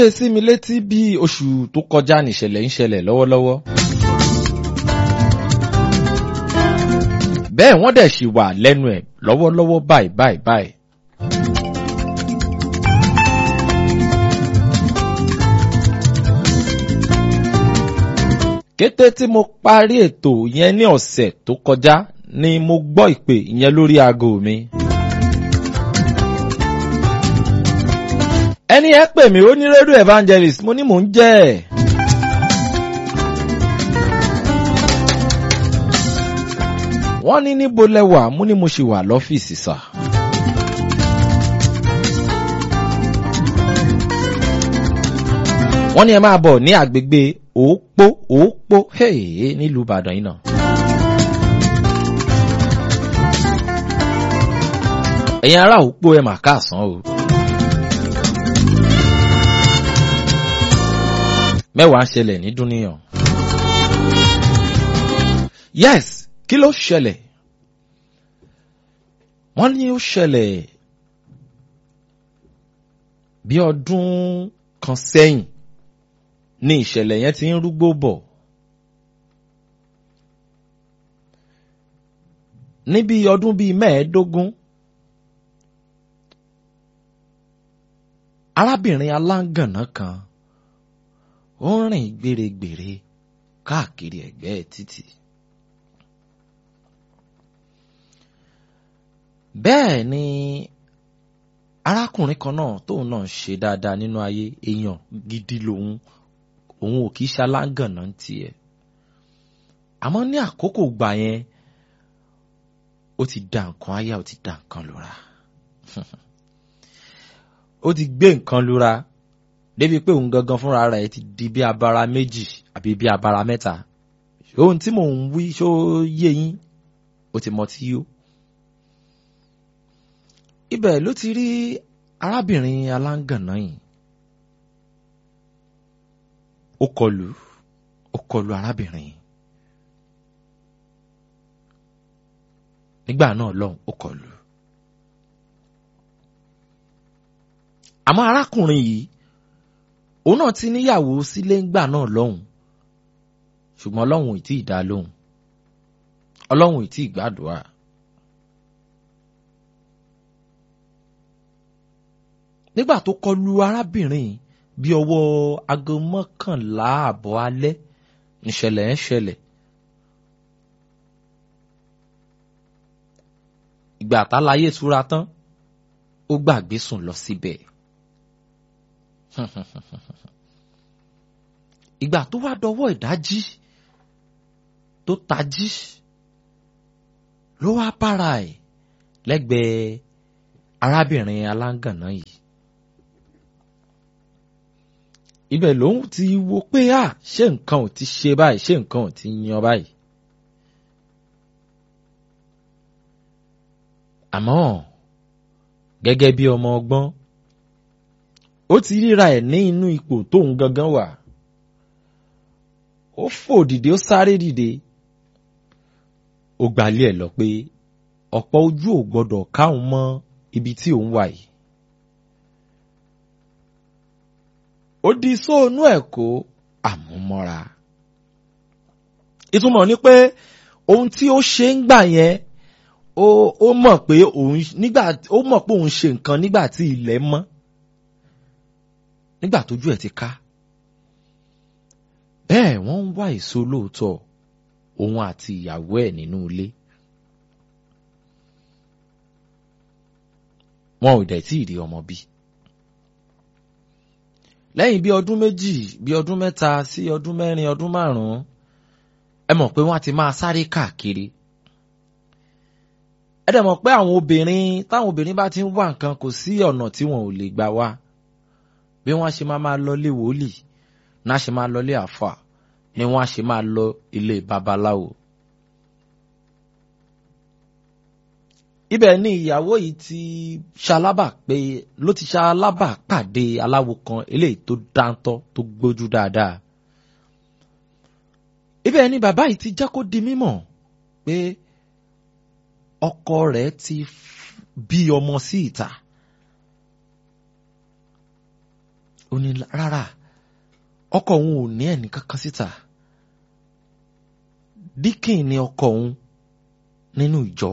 ṣe sí mi létí bí oṣù tó kọjá nìṣẹ̀lẹ̀ ń ṣẹlẹ̀ lọ́wọ́lọ́wọ́. bẹ́ẹ̀ wọ́n dẹ̀ ṣì wà lẹ́nu ẹ̀ lọ́wọ́lọ́wọ́ báyìí báyìí báyìí. kété tí mo parí ètò yẹn ní ọ̀sẹ̀ tó kọjá ni mo gbọ́ ìpè yẹn lórí aago mi. ẹni ẹ pè mí ó ní rédíò evangelist mo ní mò ń jẹ́ ẹ̀. wọ́n ní níbo lẹ́wà mo ní mo ṣì wà lọ́fíìsì sà. wọ́n ní ẹ máa bọ̀ ní àgbègbè òpó òpó nílùú Ìbàdàn yìí náà. ẹ̀yin ará òpó ẹ mà káàsán o. mẹ́wàá ń ṣẹlẹ̀ ní dúníyàn. yes kí ló ṣẹlẹ̀? wọ́n ní ó ṣẹlẹ̀ bí ọdún kan sẹ́yìn ní ìṣẹ̀lẹ̀ yẹn ti ń rúgbó bọ̀. níbi ọdún bíi mẹ́ẹ̀ẹ́dógún arábìnrin aláǹgànná kan ó ń rìn gbèrègbèrè káàkiri ẹ̀gbẹ́ títì. bẹ́ẹ̀ ni arákùnrin kan náà tóun náà ṣe dáadáa nínú ayé èèyàn gidi lòun òun ò kì í ṣaláǹgànná tiẹ̀ àmọ́ ní àkókò gbà yẹn ó ti da nǹkan aya ó ti da nǹkan lura ó ti gbé nǹkan lura débi pé òun gangan fúnra rẹ̀ ti di bí abara méjì àbí bí abara mẹ́ta ohun tí mò ń wí ṣó yé yín ó ti mọ tí yó. ibẹ̀ ló ti rí arábìnrin aláǹgànná yìí ó kọlù ó kọlù arábìnrin yìí nígbà náà lọ́hùn ó kọlù. àmọ́ arákùnrin yìí òun náà ti níyàwó sílé ńgbà náà lọ́hùn ṣùgbọ́n ọlọ́run ì tí ì dá lóhùn ọlọ́run ì tí ì gbàdúrà. nígbà tó kọlu arábìnrin bí ọwọ́ aago mọ́kànlá àbọ̀ alẹ́ níṣẹ̀lẹ̀ ń ṣẹlẹ̀. ìgbà táláyé túra tán ó gbàgbé sùn lọ síbẹ̀. ìgbà tó wá dọwọ́ ìdájí tó tají ló wá bára ẹ̀ lẹ́gbẹ̀ẹ́ arábìnrin aláǹgànná yìí. ibẹ̀ lòun ti wo pé à ṣé nǹkan ò ti ṣe báyìí ṣé nǹkan ò ti yan báyìí. àmọ́ gẹ́gẹ́ bí ọmọ ọgbọ́n ó ti ríra ẹ̀ ní inú ipò tóun gangan wà ó fò dìde ó sáré dìde ó gbalé ẹ̀ lọ pé ọ̀pọ̀ ojú ò gbọ́dọ̀ káwọn mọ́ ibi tí òun wà yìí. ó di sóònú ẹ̀ kó àmúmọ́ra. ìtumọ̀ ni pé ohun tí ó ṣe ń gbà yẹn ó ó mọ̀ pé òun nígbà ó mọ̀ pé òun ṣe nǹkan nígbà tí ilẹ̀ mọ́ nígbà tójú ẹ̀ ti ká. bẹ́ẹ̀ wọ́n ń wá èso lóòótọ́ òun àti ìyàwó ẹ̀ nínú ilé. wọn ò dẹ̀ tí ì rí ọmọ bí. lẹ́yìn bí ọdún méjì bí ọdún mẹ́ta sí ọdún mẹ́rin ọdún márùn-ún ẹ mọ̀ pé wọ́n ti máa sáré káàkiri. ẹ dẹ̀ mọ̀ pé àwọn obìnrin táwọn obìnrin bá ti ń wá nǹkan kò sí ọ̀nà tí wọn ò lè gbà wá. bí wọ́n ṣe máa máa lọ ilé wòlíì náà ṣe máa lọ ilé àfà ni wọ́n á ṣe máa lọ ilé babaláwo. ibẹ̀ ni ìyàwó yìí ti ṣalábà pé ló ti ṣalábà pàdé aláwo kan eléyìí tó dáńtọ́ tó gbójú dáadáa. ibẹ̀ ni bàbá yìí ti jẹ́ kó di mímọ̀ pé ọkọ rẹ̀ ti bí ọmọ sí ìta. ó ní rárá ọkọ òun ò ní ẹnì kankan síta díkìn ni ọkọ òun nínú ìjọ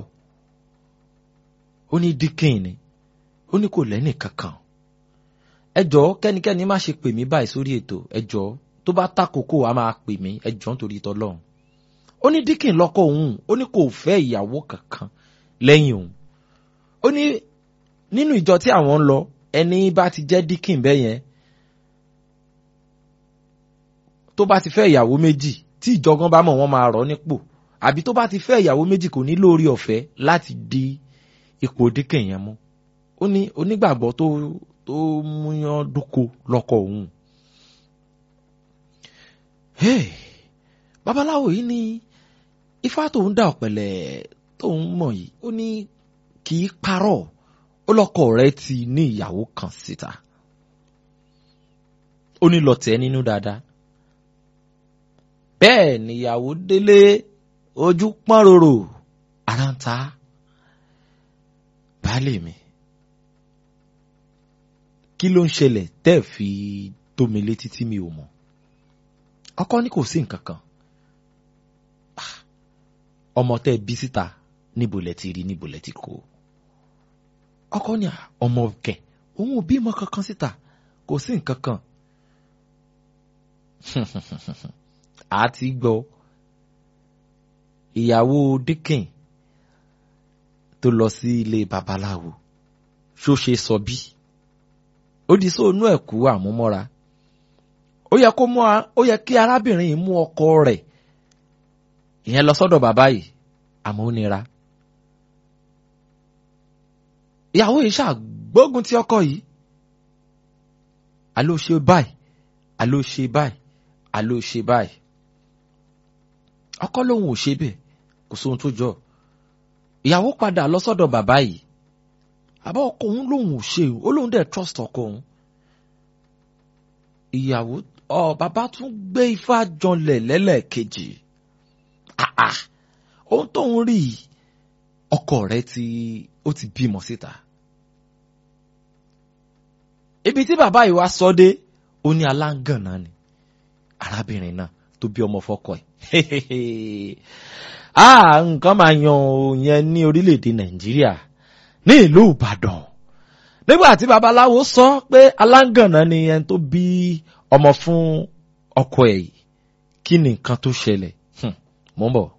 ó ní díkìn ni ó ní kò lẹ́nì kankan ẹ jọ̀ọ́ kẹ́nikẹ́ni má ṣe pè mí báyìí sórí ètò ẹ jọ̀ọ́ tó bá tàkókò a máa pè mí ẹ jọ̀ọ́ nítorí tọlọ́run ó ní díkìn lọ́kọ òun ó ní kò fẹ́ ìyàwó kankan lẹ́yìn òun ó ní nínú ìjọ tí àwọn ń lọ ẹni bá ti jẹ́ díkìn bẹ́ẹ̀ yẹn tó bá ti fẹ́ ìyàwó méjì tí ìjọgán bá mọ̀ wọ́n máa rọ̀ nípò àbí tó bá ti fẹ́ ìyàwó méjì kò ní lórí ọ̀fẹ́ láti di ipò díkìn yẹn mú ó ní onígbàgbọ́ tó tó múyán dúko lọ́kọ òun. Hey, babaláwo yìí ní ifá tóun dá ọ̀pẹ̀lẹ̀ tóun mọ̀ yìí ó ní kì í parọ́ ó lọ́kọ rẹ̀ ti ní ìyàwó kan síta ó ní lọ tẹ̀ nínú dáadáa bẹ́ẹ̀ níyàwó délé ojú pọ́n rorò ara ń ta baálé mi kí ló ń ṣẹlẹ̀ tẹ́ ẹ̀ fi tó mi létí tí mi ò mọ̀ ọkọ ní kò sí nǹkan kan ọmọ tẹ́ ẹ bí síta níbo lẹ ti rí níbo lẹ ti kó ọkọ ní ọmọ kẹ òun ò bímọ kankan síta kò sí nǹkan kan àti gbọ́ ìyàwó dikin tó lọ sí ilé babaláwo ṣó ṣe sọ bí ó di sóònú ẹ̀kú àmúmọ́ra ó yẹ kó mú ó yẹ kí arábìnrin yìí mú ọkọ rẹ̀ ìyẹn lọ sọ́dọ̀ bàbá yìí àmọ́ ó nira ìyàwó yìí ṣàgbógun ti ọkọ yìí àló ṣe báyìí àló ṣe báyìí àló ṣe báyìí ọkọ lòun ò ṣe bẹ́ẹ̀ kò sóhun tó jọ ìyàwó padà lọ sọ́dọ̀ bàbá yìí àbá ọkọ òun lòun ò ṣe ó lòun dẹ̀ trust ọkọ òun ìyàwó ọ bàbá tún gbé ifá janlẹ̀ lẹ́lẹ́kejì àà ohun tóun rí ọkọ rẹ̀ ti ó ti bímọ síta ibi tí bàbá yìí wá sọ dé ó ní aláǹgànná ni arábìnrin náà tó bí ọmọ fọ́kọ ẹ̀ ah nǹkan máa yan òyìn ní orílẹ̀-èdè nàìjíríà ní ìlú ìbàdàn nígbà tí babaláwo sọ pé aláǹgànná ni ẹni tó bí ọmọ fún ọkọ ẹ̀ yìí kí ni nǹkan tó ṣẹlẹ̀ mò ń bọ̀.